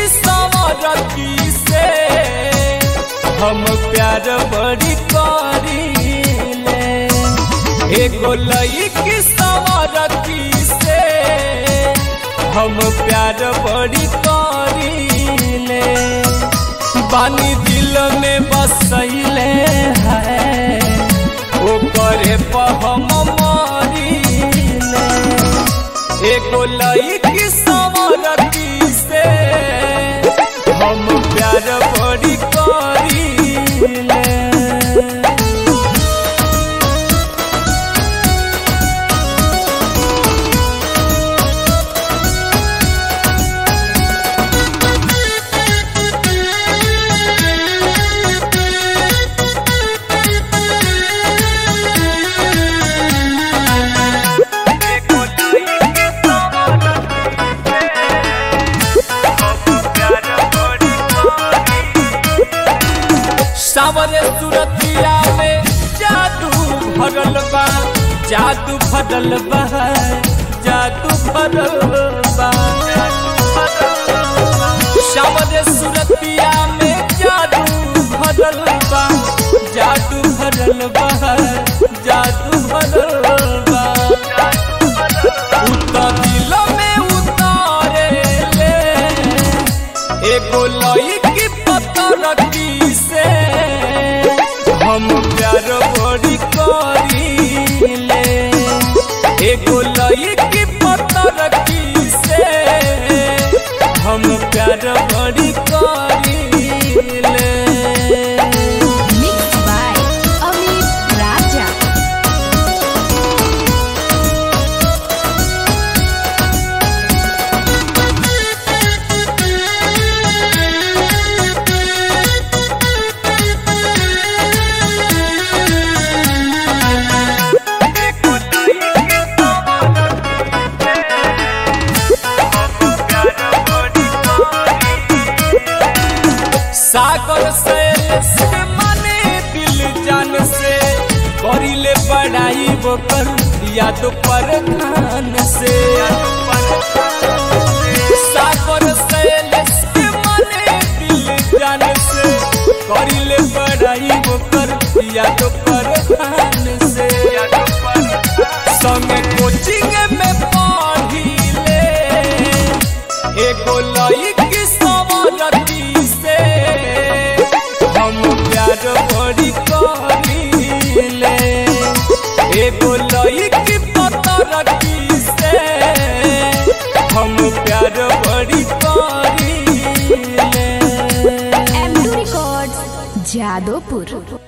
सवरती से हम प्यार बड़ी करीले एगो लईकी सवरती से हम प्यार बड़ी करीले बानी दिल में बसैले है ओ करे पर हम मरीले एगो लईकी सवरती से हम प्यार बड़ी करीले सावरे सुरतिया में जादू भरल बा जादू भरल बा जादू भरल बा सावरे सुरतिया में जादू भरल बा जादू भरल बा जादू भरल बा उतर दिल में उतारे ले एगो लईकी पतरती से हम प्यार बड़ी करीले एगो लईकी पतरती से हम प्यार बड़ी करीले Mixed by Amit Raja. सागर से से मने दिल जान से करिले पढ़ाई वो कर याद पर ध्यान से सागर से से मने दिल जान से करिले पढ़ाई वो कर याद पर ध्यान से संगे कोचिंग में पढ़िले एगो लईकी सवरती से हम प्यार बड़ी करीले एगो लईकी पतरती से हम प्यार बड़ी करीले M2 Records, Jadopur.